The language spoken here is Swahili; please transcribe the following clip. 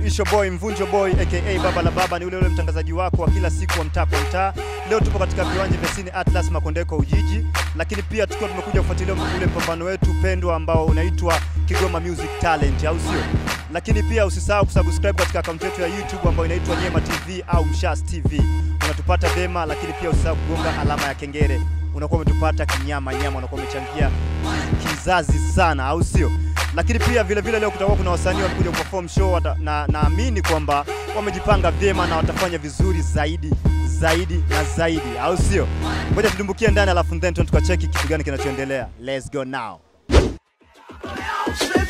Isho Boy Mvunjo Boy aka Baba la Baba, ni ule ule mtangazaji wako wa kila siku wa mtaa kwa mtaa. Leo tupo katika viwanja vya Cine Atlas Makondeko Ujiji, lakini pia tukiwa tumekuja kufuatilia ule mpambano wetu pendwa ambao unaitwa Kigoma Music Talent, au sio? Lakini pia usisahau kusubscribe katika akaunti yetu ya YouTube ambayo inaitwa Nyema TV au Mshas TV, unatupata vyema, lakini pia usisahau kugonga alama ya kengele, unakuwa umetupata kinyama nyama, unakuwa umechangia kizazi sana, au sio? lakini pia vile vile leo kutakuwa kuna wasanii wamekuja kuperform show wata, na naamini kwamba wamejipanga vyema na watafanya vizuri zaidi zaidi na zaidi, au sio? Ngoja tudumbukie ndani, alafu then tukacheki kitu gani kinachoendelea. Let's go now. Strip